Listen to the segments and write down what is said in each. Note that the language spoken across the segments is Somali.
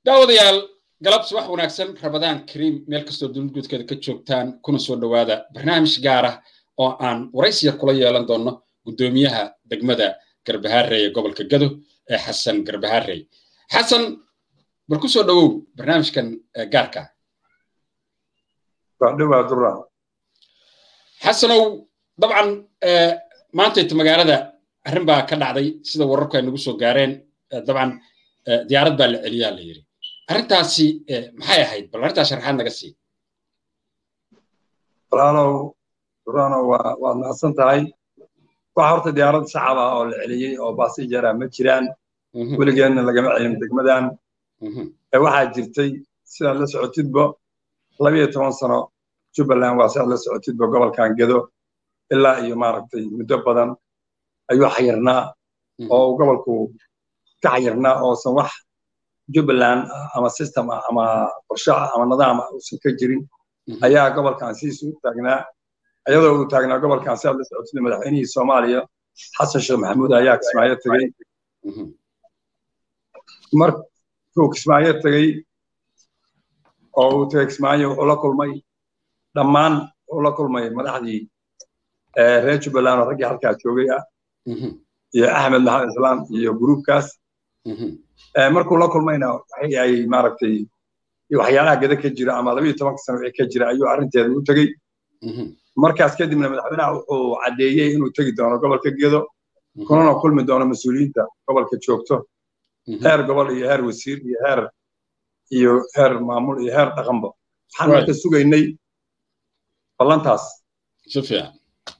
daawadayaal galab subax wanaagsan rabadaan kariim meel kastoo dulguudkeeda ka joogtaan kuna soo dhowaada barnaamij gaar ah oo aan waraysiya kula yeelan doonno guddoomiyaha degmada garbahaarey ee gobolka gado ee xasan garbahaarey xasan bal ku soo dhowow barnaamijkan gaarka xasanow dabcan maantayta magaalada arrin baa ka dhacday sida wararku ay nagu soo gaareen dabcan diyaarad baa la celiyaa la yidhi arrintaasi maxay ahayd bal arrintaas sharaxaad naga sii walaalow durano waa waad mahadsan tahay waxa horta diyaarad shacab ah oo la celiyey oo baasijara ma jiraan weligeedna lagama celin degmadan waxaa jirtay sidaad la socotidba labiyo toban sano jubbaland waa sidaad la socotidba gobolkan gedo ilaa iyo maaragtay muddo badan ayuu xayirnaa oo gobolku ka xayirnaa oosan wax jubbaland ama system ah ama qorshe ah ama nidaam ah uusan ka jirin ayaa gobolkan siisu u taagnaa iyadoo uu taagnaa gobolkan sidaad la socotid madaxweynihii soomaaliya xasan sheekh maxamuud ayaa kismaayo tegey markuu kismaayo tegey oo uu tegey kismaayo wuxuu la kulmay dhammaan wuxuu la kulmay madaxdii reer jubbaland oo raggii halkaa joogay ah iyo axmed maxamed islaam iyo gruubkaas markuu la kulmayna waxay ay maaragtay waxyaalaha gada ka jira ama labayo tobanka sano wixii ka jira ayuu arrinteeda u tegey markaas kadibna madaxweynaha wuxuu caddeeyey inuu tegi doono gobolka gedo kunana kulmi doono mas-uuliyiinta gobolka joogto heer gobol iyo heer wasiir iyo heer iyo heer maamul iyo heer dhaqanba waxaan marka sugaynay ballantaas si fiican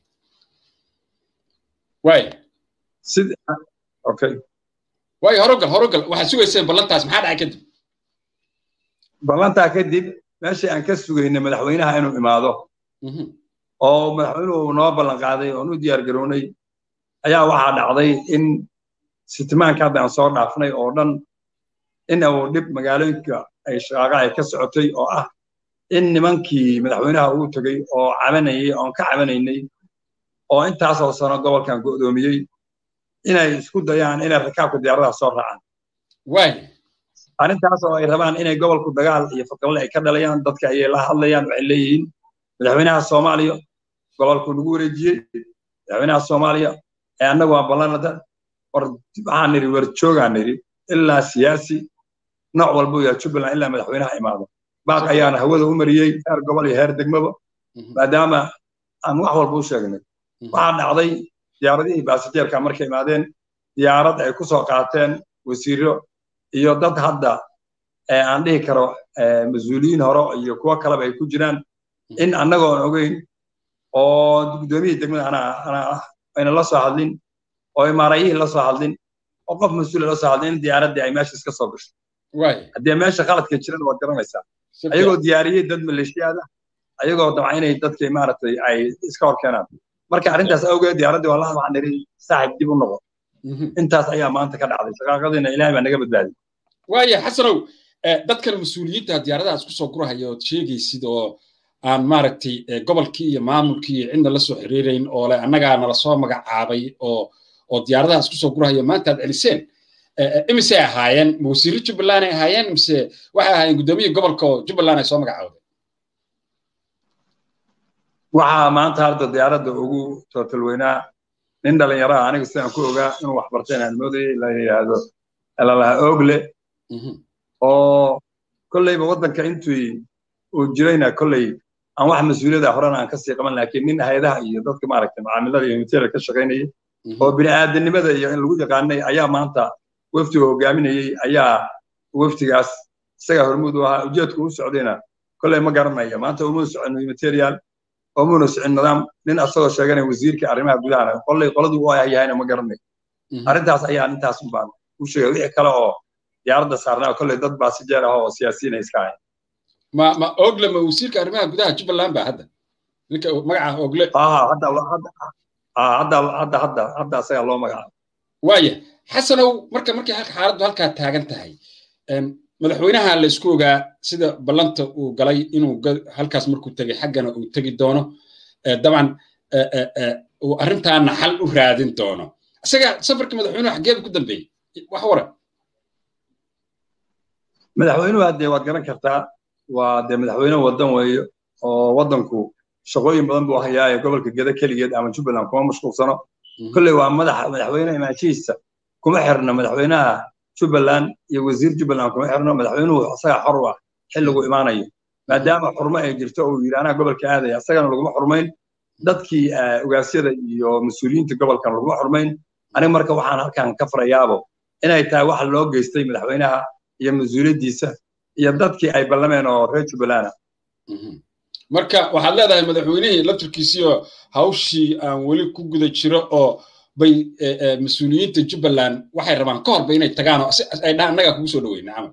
waay sid okay waayo horogal horogal waxaad sugayseen ballantaas maxaa dhacay kadib ballantaa kadib meeshii aan ka sugaynay madaxweynaha inuu imaado oo madaxweynuhu noo ballan qaaday oon u diyaar garownay ayaa waxaa dhacday in sitimaanka hadda aan soo dhaafnay oo dhan in uu dhib magaalooyinka ay shaqaaqa ay ka socotay oo ah in nimankii madaxweynaha uu tegey oo cabanayay oon ka cabanaynay oo intaasoo sano gobolkan go'doomiyey inay isku dayaan inay rakaabka diyaaradaha soo raacaan waay arrintaas oo ay rabaan inay gobolku dagaal iyo fadqalle ay ka dhalayaan dadka ayay la hadlayaan waxay leeyihiin madaxweynaha soomaaliya gobolku nagu wareejiyey madaxweynaha soomaaliya ee annagu waa ballanada war waxaan nidhi warjoogaan nidhi ilaa siyaasi nooc walbuu yahay jubbaland ilaa madaxweynaha imaado baaq ayaana hawada u mariyey heer gobol iyo heer degmaba maadaama aan wax walba u sheegnay waxaa dhacday diyaaradihii baasijeerka markay imaadeen diyaarad ay ku soo qaateen wasiiro iyo dad hadda aan dhihi karo mas-uuliyiin hore iyo kuwo kaleba ay ku jiraan in annagoon ogeyn oo guddoomiyihii degmada ana ah ayna la soo hadlin oo imaarayihii la soo hadlin oo qof mas-uula la soo hadlin in diyaaraddii ay meesha iska soo gasho haddii meesha qaladka jiran waad garanaysaa ayagoo diyaariyey dad maleeshiyaada ayagoo dabca inay dadkii maaragtay ay iska hor keenaan marka arrintaas awgeed diyaaraddii waa la waxaan nidhi saaxib dib u noqo intaas ayaa maanta ka dhacday shaqaaqadiina ilaahay baa naga badbaadiy waaya xasanow dadkan mas-uuliyiinta diyaaradahaas ku soo gurahaya ood sheegaysid oo aan maaragtay gobolkii iyo maamulkii iyo cidna la soo xiriirayn oo le annagaa nala soo magacaabay oo oo diyaaradahaas kusoo gurahaya maanta aad celiseen imisey ahaayeen ma wasiirro jubbaland ay ahaayeen mise waxay ahaayeen guddoomiyii gobolka oo jubbaland ay soo magacaawday waxaa maanta hadda diyaaradda ugu tootalweynaa nin dhalinyaro ah aniga sidaan ku ogaa inuu wax bartay inaan moodayay la yidhaahdo lalaha ogle oo kolleyba waddanka intii uu jirayna kolley aan wax mas-uuliyada horena aan kasii qaban laakiin nin hay-adaha iyo dadka maaragtay macaamilada iyo material ka shaqaynayay oo bini'aadanimada iyo in lagu yaqaanay ayaa maanta wefdiga hogaaminayey ayaa wefdigaas isagaa hormuud u ahaa ujeedku u socdayna kolley ma garanaya maanta umuu socon material oomuna socon nidaam nin asagoo sheeganaya wasiirka arrimaha gudahana kolley qoladuu u yahayna ma garanayo arrintaas ayaa intaas un baan u sheegay wixii kale oo diyaaradda saarnaa kolley dad baasijeer ah oo siyaasiyiin ay iska ahayn ma ma ogle ma wasiirka arrimaha gudaha jubbaland ba hadda ninka magaca ogle hadda hadda hadda hadda hadda asagaa loo magacaabo waaya xasanow marka markay xaaladdu halkaa taagan tahay madaxweynaha la isku ogaa sida ballanta uu galay inuu halkaas markuu tegay xaggana uu tegi doono dabcan uu arrintaana xal u raadin doono isaga safarkii madaxweynuhu xaggeedu ku dambeeyey wax waran madaxweynuhu haddee waad garan kartaa waa dee madaxweyne waddan weeye oo waddanku shaqooyin badan buu hayaa ee gobolka geda keligeed ama jubbaland kuma mashquulsano kolley waa madaxa madaxweyne imaanshihiisa kuma xirno madaxweynaha jubbaland iyo wasiir jubbaland kuma xirno madaxweynuhu asagaa xor u ah xilligu imaanayo maadaama xurmo ay jirto oo yidhi anaa gobolka aadaya asagana laguma xurmayn dadkii ogaasyada iyo mas-uuliyiinta gobolkan laguma xurmayn aniga marka waxaan halkan ka farayaabo inay tahay waxa loo geystay madaxweynaha iyo mas-uuliyaddiisa iyo dadkii ay ballameen oo reer jubbalanda marka waxaad leedahay madaxweynihii laftirkiisiioo hawshii aan weli ku guda jiro oo bay mas-uuliyiinta jubbaland waxay rabaan ka horba inay tagaan oo ay dhahaan annagaa kugu soo dhaweyna camal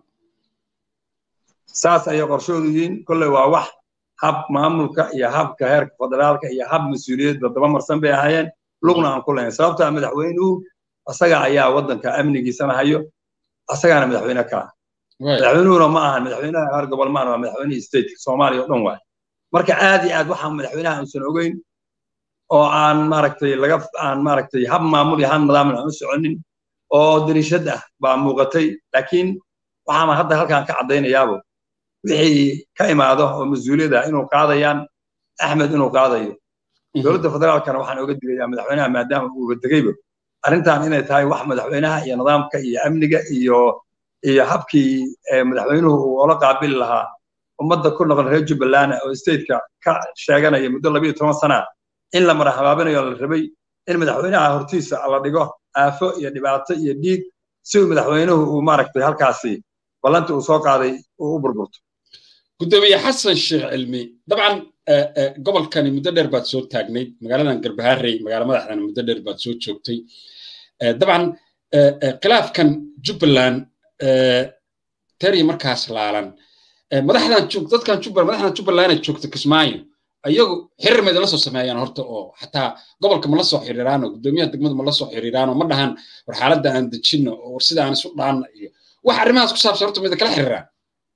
saas ayay qorshoodu yihiin kolley waa wax hab maamulka iyo habka heerka federaalka iyo hab mas-uuliyadda daba marsan bay ahaayeen lugna aan ku lahayn sababtaa madaxweynuhu asaga ayaa waddanka amnigiisana hayo asagaana madaxweyne ka ah madaxweynuhuna ma ahan madaxweynaha heer gobol maan waa madaxweynihii stateka soomaaliya oo dhan waay marka aad iyo aad waxaa madaxweynaha uusan ogeyn oo aan maaragtay laga aan maaragtay hab maamul iyo hab nidaamna aan u soconin oo dariishad ah baa muuqatay laakiin waxaana hadda halkan ka caddaynayaabo wixii ka imaado oo mas-uuliyada inuu qaadayaan axmed inuu qaadayo dowladda federaalkana waxaan oga digayaa madaxweynaha maadaama uu degayba arrintan inay tahay wax madaxweynaha iyo nidaamka iyo amniga iyo iyo habkii madaxweynuhu uu ola qaabili lahaa ummadda ku noqon reer jubbaland oo stateka ka sheeganaya muddo labiyo toban sana in la mara habaabinayo la rabay in madaxweynaha hortiisa la dhigo aafo iyo dhibaato iyo dhiig si uu madaxweynuhu uu maaragtay halkaasi ballanta uu soo qaaday uu u burburto gudoomiye xasan sheekh cilmi dabcan gobolkani muddo dheer baad soo taagnayd magaaladan garbaharey magaala madaxdana muddo dheer baad soo joogtay dabcan khilaafkan jubbaland teri markaas laalan madaxdan joog dadkan jubbaland madaxdan jubbaland joogta kismaayo ayagu xiriir ma idinla soo sameeyaan horta oo xataa gobolka ma la soo xiriiraan oo gudoomiyaha degmada ma la soo xiriiraan oo ma dhahan war xaaladda aan dejinno oo war sida aan isu dhaanna iyo wax arrimahaas ku saabsan horta ma idinkala xiriiraan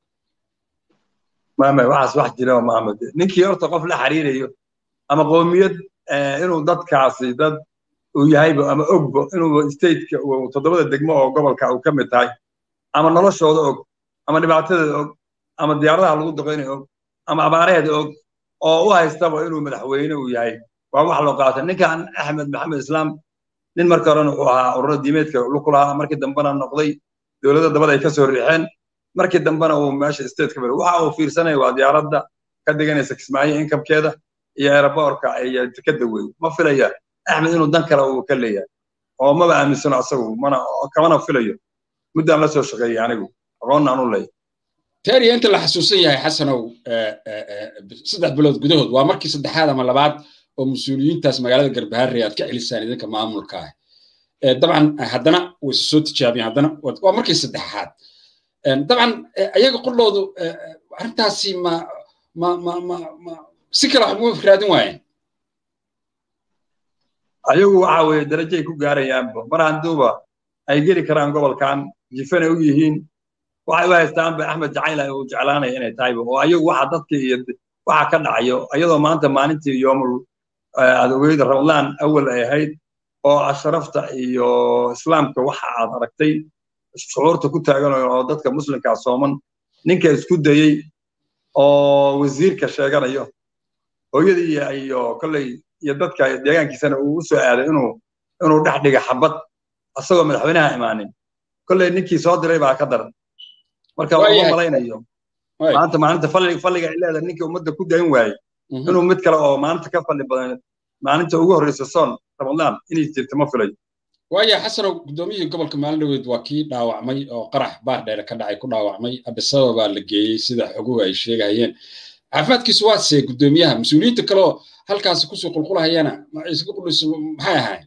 maame waxaas wax jira maamed ninkii horta qof la xiriirayo ama qoomiyad inuu dadkaasi dad uu yahayba ama ogbo inuu stateka toddobada degmo oo gobolka uu ka mid tahay ama noloshooda og ama dhibaatadeeda og ama diyaaradaha lagu daqaynayo og ama abaaraheeda og oo u haystaba inuu madaxweyne uu yahay waa wax loo qaata ninkan axmed maxamed islaam nin marka horena wuxuu ahaa ururo diimeedka luku lahaa markii dambena noqday dowladda dabada ay ka soo riixeen markii dambena uu meesha stateka bari waxa uu fiirsanaya waa diyaaradda ka deganaysa kismaayo inkamkeeda iyo aeroboorka iyo tikada wey ma filaya axmed inuu dan kale uu ka leeyahay oo maba aaminsano asagu mana kamana filayo muddaan la soo shaqeeyey anigu aqoonna aan u leeyahay tariya inta la xasuusan yahay xasanow saddex bilood gudahood waa markii saddexaad ama labaad oo mas-uuliyiintaas magaalada garbaharre aad ka celisaan idinka maamulka ah dabcan haddana way isu soo tijaabiyeen haddana waa markii saddexaad dabcan ayaga qudhoodu arrintaasi ma ma ma ma ma si kale wax uma raadin waayeen ayagu waxa weeye darajay ku gaarayaanba mar handuuba ay geli karaan gobolkan jifana u yihiin waxay u haystaanba axmed jacayl uu jeclaanaya inay tahayba oo ayagu waxa dadka iyo waxa ka dhacayo iyadoo maanta maalintii yoomul adogeyda ramadaan awal ay ahayd oo asharafta iyo islaamka waxa aad aragtay shucuurta ku taaganayo oo dadka muslimkaa sooman ninka isku dayey oo wasiirka sheeganayo hooyadii iyo kolley iyo dadka deegaankiisana uu u soo aaday inuu inuu dhex dhiga xabad asagoo madaxweynaha imaanin kolley ninkii soo diray baa ka daran marka uma malaynayo maanta maalinta falliga ay leedahay ninkii ummadda ku dayn waayey inuu mid kale oo maalinta ka falli badan maalinta ugu horreysa soon ramadaan inay jirto ma filayo waaya xasanow guddoomiyihii gobolka maalin dhaweyd waa kii dhaawacmay oo qarax baar dheere ka dhacay ku dhaawacmay abisaba baa la geeyey sida xoguhu ay sheegayeen caafimaadkiisu waa see guddoomiyaha mas-uuliyiinta kaleoo halkaasi kusoo qulqulahayana isaga qudhisu maxay ahayn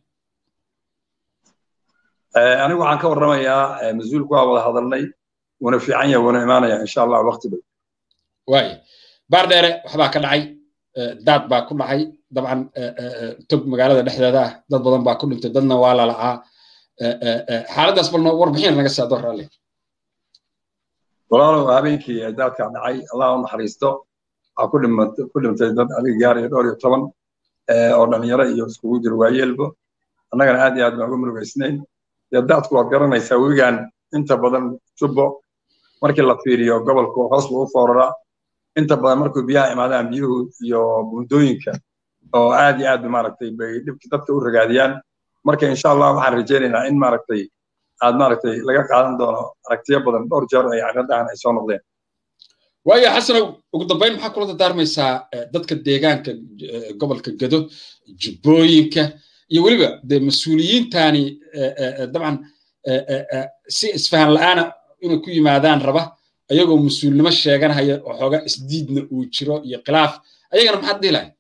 anigu waxaan ka warramayaa mas-uulku waa wada hadalnay wuuna fiican yahay wuuna imaanaya insha allah waqti dhow waaya baar dheere waxbaa ka dhacay daad baa ku dhacay dabcan tog magaalada dhexdeeda ah dad badan baa ku dhintay dadna waa lalacaa xaaladdaas balno warbixin naga saa door alle walaalow habeenkii daadkaa dhacay allah u naxariisto waxaa ku dhintay dad adiga gaaraya dhowr iyo toban oo dhalinyaro iyo iskugu jiro waayeelbo annagana aad iyo aad baan uga murugaysnayn dee daadku waad garanaysaa webigan inta badan jubbo markii la fiiriyo gobolku hoos buu u fooraraa inta badan markuu biyaha imaadaan biyuhu iyo buundooyinka oo aad iyo aad maaragtay bay dhibki dadka u ragaadiyaan marka insha allah waxaan rajaynaynaa in maaragtay aad maaragtay laga qaadan doono aragtiyo badan dhowr jeer ay arrintan ay soo noqdeen waayo xasanow ugu dambayn maxaa kula dardaarmaysaa dadka deegaanka gobolka gado jubbooyinka iyo weliba dee mas-uuliyiintani dabcan si isfahan la'aana inay ku yimaadaan raba ayagoo mas-uulnimo sheeganhaya oo xoogaa isdiidna uu jiro iyo khilaaf ayagana maxaad dhihi lahay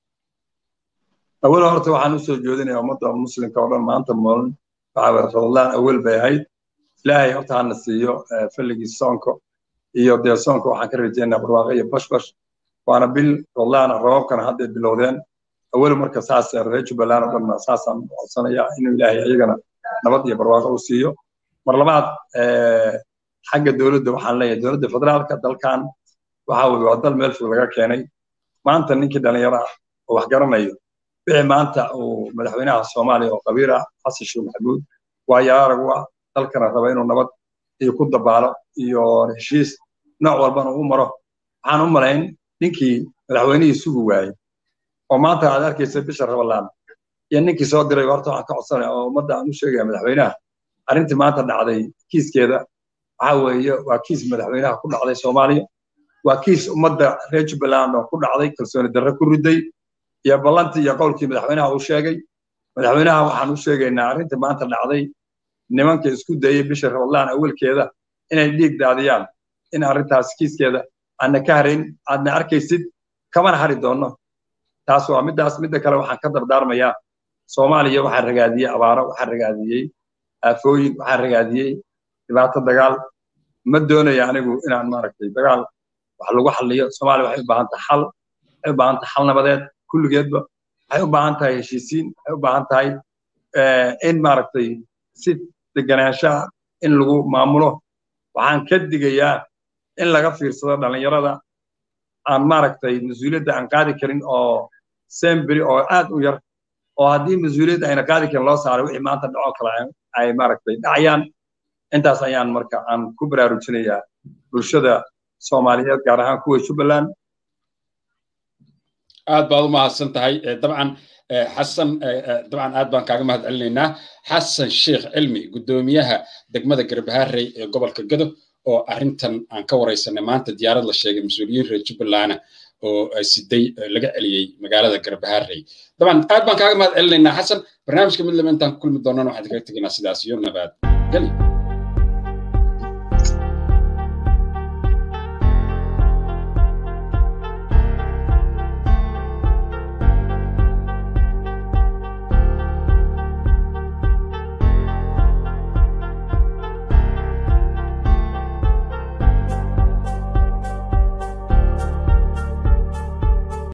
awal horta waxaan usoo jeedinaya ummadda muslimka oo dhan maanta moolin waxaa ramadaan awel bay ahayd ilaahay horta hana siiyo falligii soonka iyo dee soonka waxaan ka rajaynaa barwaaqo iyo bashbash waana bil ramadaan roobabkana hadday bilowdeen awel marka saas reer jubbaland oo dhanna saasaan codsanaya inuu ilaahay iyagana nabad iyo barwaaqo u siiyo mar labaad xagga dowladda waxaan leeyahay dowladda federaalka dalkan waxa weye waa dal meel fog laga keenay maanta ninkii dhalinyaro ah oo wax garanayo wixii maanta uu madaxweynaha soomaaliya oo qabiir ah xasan sheekh maxamuud waa yaaragu ah dalkana raba inuu nabad iyo ku dabaalo iyo heshiis nooc walbana u maro waxaan u malayn ninkii madaxweynihii sugi waayey oo maanta aad arkaysa bisha rabalaan iyo ninkii soo diray horta waxaan ka codsanaya oo ummadda aan u sheegaya madaxweynaha arrintii maanta dhacday kiiskeeda waxa weeye waa kiis madaxweynaha ku dhacday soomaaliya waa kiis ummadda reer jubbaland oo ku dhacday kalsooni darre ku riday iyo ballantii iyo qowlkii madaxweynaha uu sheegay madaxweynaha waxaan u sheegaynaa arrintii maanta dhacday nimanka isku dayey bisha ramadaan awalkeeda inay dhiig daadiyaan in arrintaas kiiskeeda aadna ka harayn aadna arkaysid kamana hari doonno taas waa middaas midda kale waxaan ka dardaarmayaa soomaaliya waxaa ragaadiyey abaaro waxaa ragaadiyey aafooyin waxaa ragaadiyey dhibaato dagaal ma doonaya anigu inaan maaragtay dagaal wax lagu xalliyo soomaaliya waxay u baahan tahay xal waxay u baahan tahay xal nabadeed kulligeedba waxay u baahan tahay heshiisiin waxay u baahan tahay in maaragtay si deganaanshaha in lagu maamulo waxaan ka digayaa in laga fiirsado dhallinyarada aan maaragtay mas-uuliyadda aan qaadi karin oo semberi oo aad u yar oo haddii mas-uuliyadda ayna qaadi karin loo saaray wixii maanta dhacoo kale ay maaragtay dhacayaan intaas ayaan marka aan ku baraarujinayaa bulshada soomaaliyeed gaar ahaan kuwa jubbaland aad baad u mahadsan tahay dabcan xasan dabcan aad baan kaaga mahad celinaynaa xasan sheekh cilmi guddoomiyaha degmada garbaharey ee gobolka gado oo arrintan aan ka waraysanay maanta diyaarad la sheegay mas-uuliyiin reer jubbaland oo siday laga celiyey magaalada garbaharey dabcan aad baan kaaga mahad celinaynaa xasan barnaamijka mid laba intaan ku kulmi doonana waxaan kaga tegaynaa sidaas iyo nabad geli